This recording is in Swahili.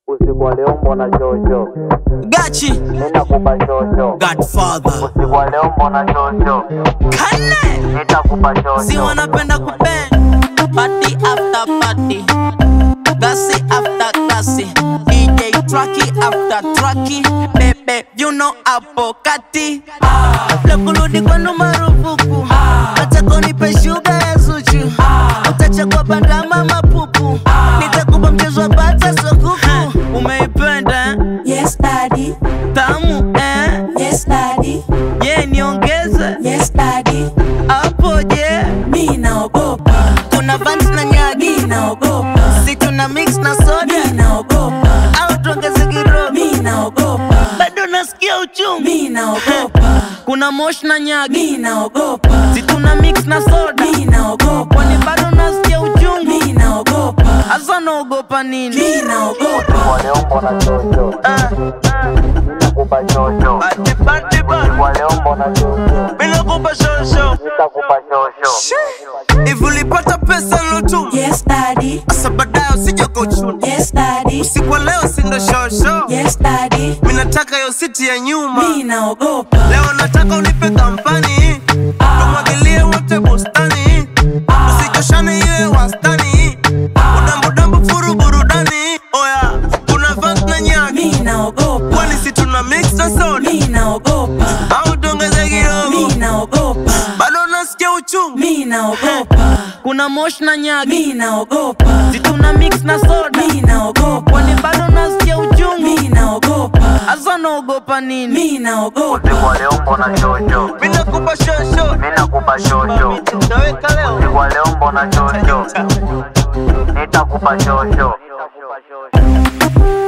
Usiku wa leo mbona shosho, Gachi nitakupa shosho. Godfather Usiku wa leo mbona shosho, Kane nitakupa Si shosho. wanapenda kubend Party after party Gasi after gasi DJ Tracky after tracky Bebe you know hapo kati La kurudi kwenu marufuku Acha kunipe shuga ya zuchu Utachagua bandama mapupu Nitakupa mchezo wa bata sokuku Umeipenda eh? Yes, daddy. tamu eh? Yes, daddy. Ye niongeze Yes, daddy. hapo je Mi naogopa. Kuna vans na nyagi Mi naogopa. Si tuna mix na soda Mi naogopa. au tuongeze kidogo Mi naogopa. bado nasikia uchungu Mi naogopa. kuna mosh na nyagi Mi naogopa. si tuna mix na soda Mi naogopa. kwani bado nasikia uchungu Mi naogopa. hasa naogopa nini Mi naogopa. Usiku wa leo mbona shosho, Ah, nitakupa shosho. party, party, party. Usiku wa leo mbona shosho, Bila kupa shosho nitakupa shosho. hivi ulipata pesa lotu Yes, daddy. asa baadaye usije kuchuna Yes, daddy. usiku wa leo sindo shosho Yes, daddy. mi nataka yo siti ya nyuma Mi naogopa. leo nataka unipe kampani tumwagilie wote bustani usichoshane iwe wastani udambudambu furu burudani oya kuna vans na nyaki Mi naogopa. kwani si tuna mix na soda Mi naogopa. au tuongeze kidogo Mi naogopa. bado nasikia uchungu Mi naogopa. kuna mosh na nyaki Mi naogopa. si tuna mix na soda Mi naogopa. kwani bado nasikia uchungu Mi naogopa. hasa naogopa nini Mi naogopa. Usiku wa leo mbona shosho, mi nakupa shosho nitakupa shosho. naweka leo Usiku wa leo mbona shosho, nitakupa shosho.